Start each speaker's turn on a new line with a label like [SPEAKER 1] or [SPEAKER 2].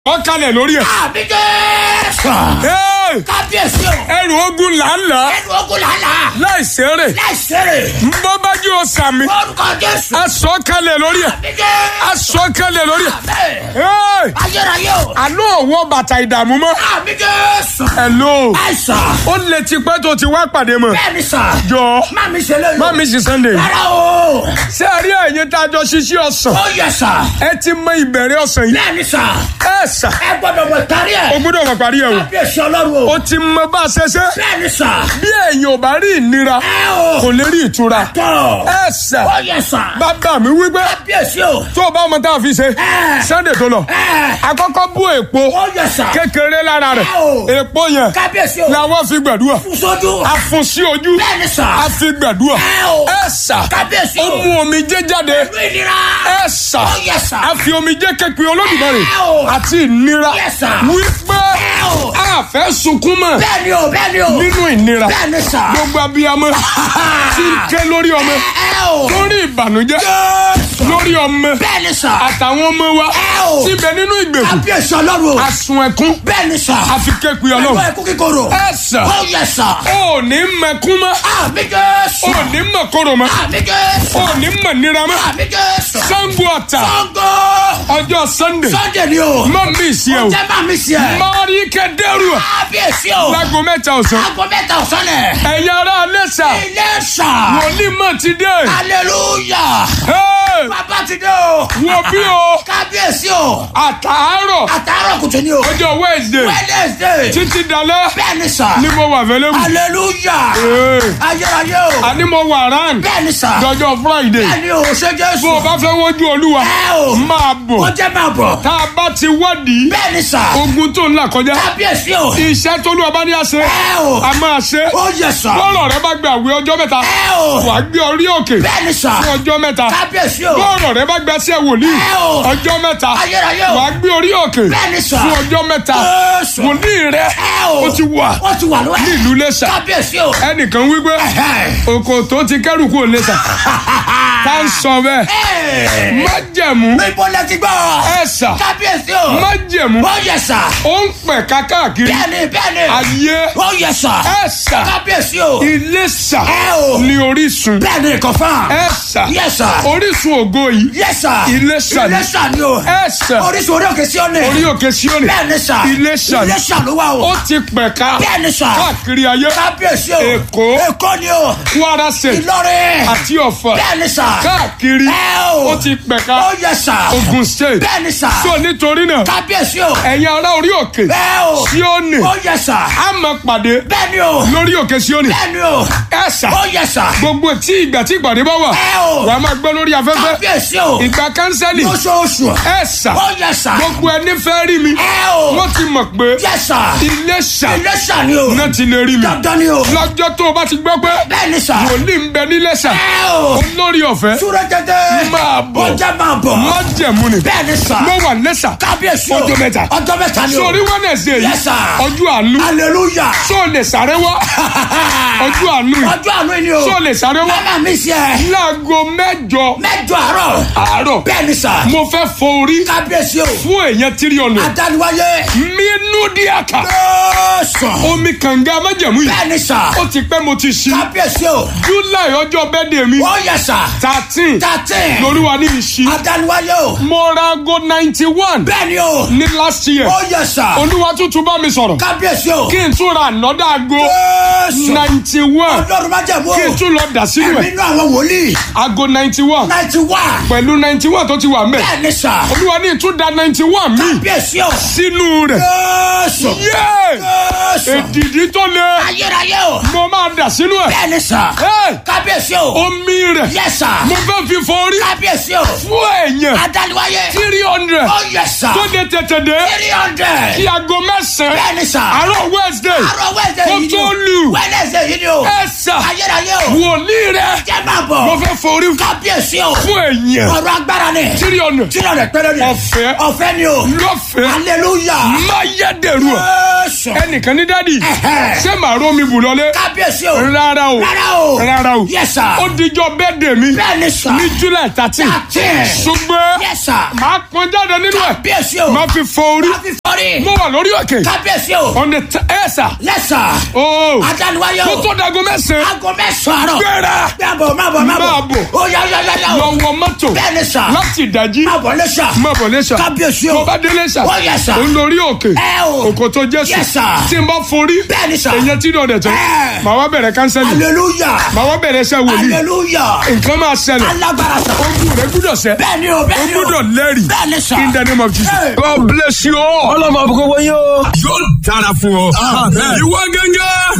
[SPEAKER 1] wọ́n kalẹ̀ lórí ẹ̀.
[SPEAKER 2] àbí jésù.
[SPEAKER 1] Hey!
[SPEAKER 2] kábíyèsí o.
[SPEAKER 1] ẹrù ogun làálàá
[SPEAKER 2] ẹnu ogun làálà.
[SPEAKER 1] láì ṣeré
[SPEAKER 2] láìsèrè.
[SPEAKER 1] nbọ́bájú ọ̀sàmì
[SPEAKER 2] orúkọ jésù.
[SPEAKER 1] aṣọ kalẹ̀ lórí ẹ̀
[SPEAKER 2] àbí jésù.
[SPEAKER 1] aṣọ kalẹ̀ lórí ẹ̀.
[SPEAKER 2] àmín.
[SPEAKER 1] Hey!
[SPEAKER 2] ayérayé o.
[SPEAKER 1] àlọ́ ọ̀wọ́ bàtà ìdààmú mọ́.
[SPEAKER 2] àbí jésù.
[SPEAKER 1] Hello.
[SPEAKER 2] àìsàn.
[SPEAKER 1] ó lè ti pẹ́ tó ti wá pàdé mọ́.
[SPEAKER 2] bẹ́ẹ̀ni sà.
[SPEAKER 1] jọ
[SPEAKER 2] má mi ṣe lóyún.
[SPEAKER 1] má mi sì Sunday.
[SPEAKER 2] rárá o.
[SPEAKER 1] ṣé ẹ rí ẹ̀yin tá a jọ ṣiṣẹ́ ọ̀sán.
[SPEAKER 2] ó yẹ sà.
[SPEAKER 1] ẹ ti mọ ìbẹ̀rẹ̀ ọ̀sán yìí.
[SPEAKER 2] bẹ́ẹ̀ni sà.
[SPEAKER 1] ẹ sà
[SPEAKER 2] ẹ gbọ́dọ̀ mọ̀ kárí
[SPEAKER 1] o
[SPEAKER 2] ẹ̀.
[SPEAKER 1] gbọ́dọ̀ mọ̀ parí ẹ̀ o.
[SPEAKER 2] kábíyèsí ọlọ́run o.
[SPEAKER 1] o ti mọ bá a ṣe ṣe.
[SPEAKER 2] bẹ́ẹ̀ni sà.
[SPEAKER 1] bí ẹ̀yin ò bá rí ìnira
[SPEAKER 2] ẹ o.
[SPEAKER 1] kò lè rí ìtura.
[SPEAKER 2] tọ́.
[SPEAKER 1] ẹ sà
[SPEAKER 2] ó yẹ sà.
[SPEAKER 1] bàbá mi wípé
[SPEAKER 2] kábíyèsí o.
[SPEAKER 1] tó o bá ọmọ tá a fi ṣe
[SPEAKER 2] ẹ.
[SPEAKER 1] Sunday tó lọ
[SPEAKER 2] ẹ.
[SPEAKER 1] àkọ́kọ́ bú èpo
[SPEAKER 2] ó yẹ sà.
[SPEAKER 1] kékeré lára rẹ̀
[SPEAKER 2] Ẹ o.
[SPEAKER 1] èpo yẹn
[SPEAKER 2] kábíyèsí o.
[SPEAKER 1] làwọn fi gbẹ̀dúrà
[SPEAKER 2] fún sójú.
[SPEAKER 1] a fún sí ojú
[SPEAKER 2] bẹ́ẹ̀ni sà.
[SPEAKER 1] a fi gbẹ̀dúrà
[SPEAKER 2] ẹ o.
[SPEAKER 1] ẹ sà
[SPEAKER 2] kábíyèsí
[SPEAKER 1] ó
[SPEAKER 2] o.
[SPEAKER 1] mú omijé jáde
[SPEAKER 2] ìlú ìnira.
[SPEAKER 1] ẹ sà
[SPEAKER 2] ó yẹ sà.
[SPEAKER 1] a fi omijé kékeré olódùmarè
[SPEAKER 2] Ẹ o.
[SPEAKER 1] àti ìnira
[SPEAKER 2] Yes, sir.
[SPEAKER 1] wípé
[SPEAKER 2] Ẹ o.
[SPEAKER 1] a fẹ́ sunkún mọ́
[SPEAKER 2] bẹ́ẹ̀ni o bẹ́ẹ̀ni o.
[SPEAKER 1] nínú ìnira
[SPEAKER 2] bẹ́ẹ̀ni sà.
[SPEAKER 1] gbogbo abiyamọ tí ń ké lórí ọmọ
[SPEAKER 2] ẹ o.
[SPEAKER 1] lórí ìbànújẹ́
[SPEAKER 2] Jésù.
[SPEAKER 1] lórí ọmọ
[SPEAKER 2] bẹ́ẹ̀ni sà.
[SPEAKER 1] àtàwọn ọmọ wa
[SPEAKER 2] Ẹ o.
[SPEAKER 1] tí ń bẹ nínú ìgbèkùn
[SPEAKER 2] kábíyèsí ọlọ́run o.
[SPEAKER 1] asun ẹkún
[SPEAKER 2] bẹ́ẹ̀ni sà.
[SPEAKER 1] àfi kéku
[SPEAKER 2] ẹ̀kọ́
[SPEAKER 1] Ọlọ́run
[SPEAKER 2] ẹ̀kú kíkorò.
[SPEAKER 1] ẹ sà
[SPEAKER 2] ó yẹ sà.
[SPEAKER 1] ó ní mẹkún mọ́
[SPEAKER 2] àmì jésù.
[SPEAKER 1] ó ní mọ̀kọ́rọ̀ mọ́
[SPEAKER 2] àmì jésù.
[SPEAKER 1] ó ní mọ̀ nira mọ́
[SPEAKER 2] àmì jésù.
[SPEAKER 1] Ṣàngó Ọ̀tà
[SPEAKER 2] Ṣàngó.
[SPEAKER 1] ọjọ́ Sunday
[SPEAKER 2] Sunday ni o.
[SPEAKER 1] má mi sí ẹ o
[SPEAKER 2] jẹ́ máa mi sí ẹ.
[SPEAKER 1] mọ́rí kẹ́dẹ́rù
[SPEAKER 2] kábíyèsí o.
[SPEAKER 1] lágo mẹ́ta ọ̀sán
[SPEAKER 2] aago mẹ́ta ọ̀sán nẹ̀.
[SPEAKER 1] ẹ̀yin ará Iléṣà
[SPEAKER 2] ilé sà.
[SPEAKER 1] wòlíì mọ̀ ti dé
[SPEAKER 2] hallelujah.
[SPEAKER 1] Hey!
[SPEAKER 2] bàbá ti dé o.
[SPEAKER 1] wo bí o
[SPEAKER 2] kábíyèsí o.
[SPEAKER 1] àtàárọ̀
[SPEAKER 2] àtàárọ̀ kùtù ni o.
[SPEAKER 1] ọjọ́ Wednesday
[SPEAKER 2] wednesday.
[SPEAKER 1] títí dalẹ́
[SPEAKER 2] bẹ́ẹ̀ni sà.
[SPEAKER 1] ni mo wà fẹ́lẹ́ wù
[SPEAKER 2] hallelujah. ayérayé o.
[SPEAKER 1] àní mo wà rán
[SPEAKER 2] bẹ́ẹ̀ni sà.
[SPEAKER 1] lọ́jọ́ Friday
[SPEAKER 2] bẹ́ẹ̀ni o ṣe jésù.
[SPEAKER 1] bó o bá fẹ́ wojú Olúwa
[SPEAKER 2] ẹ o.
[SPEAKER 1] máa
[SPEAKER 2] ó
[SPEAKER 1] bọ̀
[SPEAKER 2] jẹ́ máa bọ̀.
[SPEAKER 1] tá a bá ti wádìí
[SPEAKER 2] bẹ́ẹ̀ni sà.
[SPEAKER 1] ogun tó ń là kọjá
[SPEAKER 2] kábíyèsí o.
[SPEAKER 1] iṣẹ́ tó lù ọba ní àṣẹ
[SPEAKER 2] ẹ o.
[SPEAKER 1] a máa ṣe
[SPEAKER 2] ó yẹ sà.
[SPEAKER 1] bọ́ọ̀rọ̀ rẹ bá gbé àwẹ̀ ọjọ́ mẹ́ta
[SPEAKER 2] ẹ o.
[SPEAKER 1] wà á gbé orí òkè
[SPEAKER 2] bẹ́ẹ̀ni sà.
[SPEAKER 1] fún ọjọ́ mẹ́ta
[SPEAKER 2] kábíyèsí o.
[SPEAKER 1] bọ́ọ̀rọ̀ rẹ bá gbé ẹsẹ̀ wòlíì
[SPEAKER 2] ẹ o.
[SPEAKER 1] ọjọ́ mẹ́ta
[SPEAKER 2] ayérayé o.
[SPEAKER 1] wà á gbé orí òkè
[SPEAKER 2] bẹ́ẹ̀ni sà.
[SPEAKER 1] fún ọjọ́ mẹ́ta
[SPEAKER 2] Jésù.
[SPEAKER 1] wòlíì rẹ
[SPEAKER 2] ẹ o.
[SPEAKER 1] ó ti wà
[SPEAKER 2] ó ti wà lọ́wọ́.
[SPEAKER 1] ní ìlú Iléṣà
[SPEAKER 2] kábíyèsí o.
[SPEAKER 1] ẹnìkan wípé
[SPEAKER 2] Ẹ̀hẹ́.
[SPEAKER 1] òkò tó ti kẹ́rù kú Iléṣà tá ń sọ bẹ́ẹ̀
[SPEAKER 2] Ẹ̀.
[SPEAKER 1] májẹ̀mú
[SPEAKER 2] Níbo lẹ ti gbọ́?
[SPEAKER 1] ẹ̀sà
[SPEAKER 2] Kábíyèsí o.
[SPEAKER 1] májẹ̀mú
[SPEAKER 2] Ó yẹ sà.
[SPEAKER 1] ó ń pẹ̀ káàkiri
[SPEAKER 2] Bẹ́ẹ̀ni bẹ́ẹ̀ni.
[SPEAKER 1] ayé
[SPEAKER 2] Ó yẹ sà.
[SPEAKER 1] ẹ̀sà
[SPEAKER 2] Kábíyèsí o.
[SPEAKER 1] Iléṣà
[SPEAKER 2] Ẹ o.
[SPEAKER 1] ní orísun
[SPEAKER 2] Bẹ́ẹ̀ni kọ̀fán.
[SPEAKER 1] ẹ̀sà
[SPEAKER 2] Yẹ sà.
[SPEAKER 1] orísun ògo yìí
[SPEAKER 2] Yẹ sà.
[SPEAKER 1] Iléṣà ni.
[SPEAKER 2] Iléṣà ni o.
[SPEAKER 1] ẹ̀sà
[SPEAKER 2] Orísun orí òkè sí ọ̀nà.
[SPEAKER 1] orí òkè Síónì
[SPEAKER 2] Bẹ́ẹ̀ni sà.
[SPEAKER 1] Iléṣà ni.
[SPEAKER 2] Iléṣà ló wà
[SPEAKER 1] ó
[SPEAKER 2] o.
[SPEAKER 1] ti pẹ̀ka
[SPEAKER 2] Bẹ́ẹ̀ni sà.
[SPEAKER 1] káàkiri ayé
[SPEAKER 2] Kábíyèsí o.
[SPEAKER 1] Èkó.
[SPEAKER 2] Èkó ni o.
[SPEAKER 1] Kwara State
[SPEAKER 2] Ìlọrin.
[SPEAKER 1] àti Ọ̀fà
[SPEAKER 2] Bẹ́ẹ̀ni sà.
[SPEAKER 1] káàkiri
[SPEAKER 2] Ẹ o.
[SPEAKER 1] ó ti pẹ̀ka
[SPEAKER 2] Ó yẹ sà.
[SPEAKER 1] Ogun State
[SPEAKER 2] Bẹ́ẹ̀ni sà.
[SPEAKER 1] so nítorí náà
[SPEAKER 2] Kábíyèsí o.
[SPEAKER 1] ẹ̀yin ará orí òkè
[SPEAKER 2] Bẹ́ẹ̀ o.
[SPEAKER 1] Síónì
[SPEAKER 2] Ó yẹ sà.
[SPEAKER 1] a máa pàdé
[SPEAKER 2] Bẹ́ẹ̀ni o.
[SPEAKER 1] lórí òkè Síónì
[SPEAKER 2] Bẹ́ẹ̀ni o.
[SPEAKER 1] ẹ̀sà
[SPEAKER 2] Ó yẹ sà.
[SPEAKER 1] gbogbo tí ìgbà tí ìpàdé bá wà
[SPEAKER 2] Ẹ o.
[SPEAKER 1] wàá máa gbọ́ lórí afẹ́fẹ́
[SPEAKER 2] Kábíyèsí o.
[SPEAKER 1] ìgbà kánsẹ́lì
[SPEAKER 2] Lóṣooṣù.
[SPEAKER 1] ẹ̀sà
[SPEAKER 2] Ó yẹ sà.
[SPEAKER 1] gbogbo ẹni fẹ́ rí mi
[SPEAKER 2] Ẹ o.
[SPEAKER 1] wọ́n ti mọ̀ pé
[SPEAKER 2] Yẹ sà.
[SPEAKER 1] Iléṣà
[SPEAKER 2] Iléṣà ni o.
[SPEAKER 1] náà ti lè rí mi
[SPEAKER 2] Dandan ni o.
[SPEAKER 1] lọ́jọ́ tó o bá ti gbọ́ pé
[SPEAKER 2] Bẹ́ẹ̀ni sà.
[SPEAKER 1] wòlíì ń bẹ níléṣà
[SPEAKER 2] Ẹ o.
[SPEAKER 1] olórí ọ̀fẹ́
[SPEAKER 2] Súré tètè.
[SPEAKER 1] Máa bọ̀.
[SPEAKER 2] Ó jẹ́ máa bọ̀.
[SPEAKER 1] májẹ̀mú ni
[SPEAKER 2] Bẹ́ẹ̀ni sà.
[SPEAKER 1] mo wà lẹ́ṣà
[SPEAKER 2] Kábíyèsí o.
[SPEAKER 1] Ọjọ́ mẹ́ta.
[SPEAKER 2] Ọjọ́ mẹ́ta ni o.
[SPEAKER 1] sórí Wednesday yìí
[SPEAKER 2] Yes, sir.
[SPEAKER 1] ọjọ́ àánú
[SPEAKER 2] Hallelujah.
[SPEAKER 1] tó o lè sáré wá ọjọ́ àánú yìí
[SPEAKER 2] Ọjọ́ àánú ni o.
[SPEAKER 1] tó o lè sáré wá
[SPEAKER 2] Mama mi ṣe.
[SPEAKER 1] láago mẹ́jọ
[SPEAKER 2] Mẹ́jọ àárọ̀.
[SPEAKER 1] àárọ̀
[SPEAKER 2] Bẹ́ẹ̀ni sà.
[SPEAKER 1] mo fẹ́ fọ orí
[SPEAKER 2] Kábíyèsí o.
[SPEAKER 1] fún èèyàn tírí ọ̀nà
[SPEAKER 2] Adániwáyé.
[SPEAKER 1] mínú díàkà
[SPEAKER 2] Lọ́sàn.
[SPEAKER 1] omi kànga májẹ̀mú yìí
[SPEAKER 2] Bẹ́ẹ̀ni sà.
[SPEAKER 1] ó ti pẹ́ mo ti ṣí
[SPEAKER 2] Kábíyèsí o.
[SPEAKER 1] July ọjọ́ bẹ́ẹ̀dẹ̀ mi
[SPEAKER 2] Ó yẹ sà.
[SPEAKER 1] thirteen
[SPEAKER 2] Thirteen.
[SPEAKER 1] lóríwa ní ìṣí
[SPEAKER 2] Adániwáyé o.
[SPEAKER 1] mo ra aago ninety one
[SPEAKER 2] Bẹ́ẹ̀ni o.
[SPEAKER 1] ní last year
[SPEAKER 2] Ó yẹ sà.
[SPEAKER 1] olúwa tuntun bá mi sọ̀rọ̀
[SPEAKER 2] Kábíyèsí o.
[SPEAKER 1] kí n tún ra ànọ́dá aago
[SPEAKER 2] Jésù.
[SPEAKER 1] ninety one
[SPEAKER 2] Ọlọ́run má jẹ̀ mú o.
[SPEAKER 1] kí n tún lọ dà sínú
[SPEAKER 2] Ẹ̀mí
[SPEAKER 1] ẹ̀
[SPEAKER 2] inú àwọn wòlíì.
[SPEAKER 1] aago ninety one
[SPEAKER 2] Ninety one.
[SPEAKER 1] pẹ̀lú ninety one tó ti wà mẹ́
[SPEAKER 2] Bẹ́ẹ̀ni sà.
[SPEAKER 1] olúwa ní ìtúndà ninety one mi
[SPEAKER 2] Kábíyèsí o.
[SPEAKER 1] sínú rẹ̀
[SPEAKER 2] Jésù.
[SPEAKER 1] yé
[SPEAKER 2] Jésù.
[SPEAKER 1] èdìdí tó le
[SPEAKER 2] Ayérayé o.
[SPEAKER 1] mo máa dà sínú ẹ̀
[SPEAKER 2] Bẹ́ẹ̀ni sà.
[SPEAKER 1] Hey!
[SPEAKER 2] Kábíyèsí o.
[SPEAKER 1] omi rẹ̀
[SPEAKER 2] Yẹ sà.
[SPEAKER 1] mo fẹ́ fi fọ orí
[SPEAKER 2] Kábíyèsí o.
[SPEAKER 1] fún èèyàn
[SPEAKER 2] Adániwáyé.
[SPEAKER 1] three hundred
[SPEAKER 2] Ó yẹ sà.
[SPEAKER 1] tó dé tètè dé
[SPEAKER 2] Three hundred.
[SPEAKER 1] kí aago mẹ́sàn-án
[SPEAKER 2] Bẹ́ẹ̀ni sà.
[SPEAKER 1] àárọ̀ Wednesday
[SPEAKER 2] Àárọ̀ Wednesday
[SPEAKER 1] kó
[SPEAKER 2] yìí ni
[SPEAKER 1] tó
[SPEAKER 2] o.
[SPEAKER 1] lù
[SPEAKER 2] Wednesday yìí ni o.
[SPEAKER 1] ẹ̀ sà
[SPEAKER 2] Ayérayé o.
[SPEAKER 1] wòlíì rẹ̀
[SPEAKER 2] Jẹ́ máa bọ̀.
[SPEAKER 1] mo fẹ́ fọ orí
[SPEAKER 2] Kábíyèsí o.
[SPEAKER 1] fún èèyàn
[SPEAKER 2] Ọ̀rọ̀ agbára ni.
[SPEAKER 1] three hundred
[SPEAKER 2] Three hundred péré ni.
[SPEAKER 1] Ọ̀fẹ́.
[SPEAKER 2] Ọ̀fẹ́ ni o.
[SPEAKER 1] lọ́fẹ̀ẹ́
[SPEAKER 2] Hallelujah.
[SPEAKER 1] má yẹ dèrú ẹ̀
[SPEAKER 2] Jésù.
[SPEAKER 1] ẹnìkan ní dádì
[SPEAKER 2] Ẹ̀hẹ́.
[SPEAKER 1] ṣé màá rómi bù lọlé
[SPEAKER 2] Kábíyèsí o.
[SPEAKER 1] rárá o
[SPEAKER 2] Rárá o.
[SPEAKER 1] rárá o
[SPEAKER 2] Yes sir.
[SPEAKER 1] ó dijọ́ bẹ́ẹ̀dẹ̀ mi
[SPEAKER 2] Bẹ́ẹ̀ni sà.
[SPEAKER 1] ní July thirteen
[SPEAKER 2] Thirteen.
[SPEAKER 1] ṣùgbọ́n
[SPEAKER 2] Yes sir.
[SPEAKER 1] màá pọn jáde nínú ẹ̀
[SPEAKER 2] Kábíyèsí o.
[SPEAKER 1] má fi fọ orí
[SPEAKER 2] láti fọ́rí.
[SPEAKER 1] mo wà lórí òkè
[SPEAKER 2] kábíyèsí o.
[SPEAKER 1] on the t- ẹ sà
[SPEAKER 2] yẹ́sà.
[SPEAKER 1] ooo
[SPEAKER 2] àtàlùwáyé
[SPEAKER 1] kó
[SPEAKER 2] o.
[SPEAKER 1] tó dago mẹ́sàn-án
[SPEAKER 2] aago mẹ́sàn-án àárọ̀.
[SPEAKER 1] gbéra
[SPEAKER 2] máa bọ̀ máa bọ̀ máa bọ̀.
[SPEAKER 1] Máa bọ̀.
[SPEAKER 2] ó yá yá yá yá
[SPEAKER 1] lọ
[SPEAKER 2] o.
[SPEAKER 1] wọ mọ́tò
[SPEAKER 2] bẹ́ẹ̀ni sà.
[SPEAKER 1] láti ìdájí
[SPEAKER 2] máa bọ̀ lẹ́sà.
[SPEAKER 1] má bọ̀ lẹ́sà
[SPEAKER 2] kábíyèsí o.
[SPEAKER 1] tó bá délé sà
[SPEAKER 2] Ó yẹ sà.
[SPEAKER 1] ó ń lórí òkè
[SPEAKER 2] ẹ o.
[SPEAKER 1] òkòtò jésù
[SPEAKER 2] Yes, sir.
[SPEAKER 1] tí n bá forí
[SPEAKER 2] bẹ́ẹ̀ni sà.
[SPEAKER 1] èyàn tí náà dẹ̀ tán
[SPEAKER 2] Ẹ.
[SPEAKER 1] màá wá bẹ̀rẹ̀ kánsẹ́lì
[SPEAKER 2] hallelujah.
[SPEAKER 1] màá wá bẹ̀rẹ̀ iṣẹ́ wòlíì
[SPEAKER 2] hallelujah.
[SPEAKER 1] nǹkan máa ṣẹlẹ̀
[SPEAKER 2] alágbára sà.
[SPEAKER 1] ogun rẹ gbúdọ̀ sẹ́
[SPEAKER 2] bẹ́ẹ̀ni o
[SPEAKER 1] o
[SPEAKER 2] bẹ́ẹ̀ni o.
[SPEAKER 1] gbúdọ̀ lẹ́rìí
[SPEAKER 2] bẹ́ẹ̀ni sà.
[SPEAKER 1] in the name of Jesus
[SPEAKER 2] Hey.
[SPEAKER 1] God bless you all.
[SPEAKER 3] ọlọ́mọ àbúkọ wọ̀nyí o.
[SPEAKER 1] yóò dára fún ọ. ìwọ gẹ́gẹ́